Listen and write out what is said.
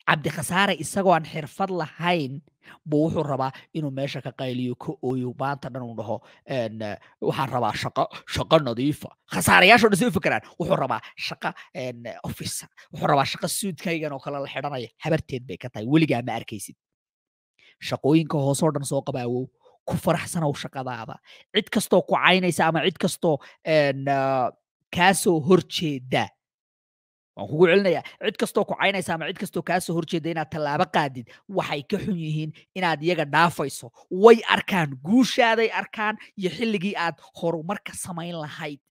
cabdi khasaare isagoo aan xirfad lahayn buu wuxuu rabaa inuu meesha ka qayliyo ka ooyo maanta dhan uu dhaho en, eh, waxaan rabaa shaqo shaqo nadiifa khasaarayaashoo dhan si u fikiraan wuxuu rabaa shaqo en, eh, office wuxuu rabaa shaqo suudkaygan oo kale la xidhanaya habarteed bay ka tahay weligaa ma arkaysid shaqooyinka hoosoo dhan soo qabaawow ku faraxsanow shaqadaada cid kastoo ku caynaysa ama cid kastoo en, ah, kaasoo horjeeda waan kugu celinayaa cid kastoo ku caynaysa ama cid kastoo kaasoo horjeeda inaad tallaabo qaadid waxay ka xun yihiin inaad iyaga dhaafayso way arkaan guushaaday arkaan iyo xilligii aad horumarka samayn lahayd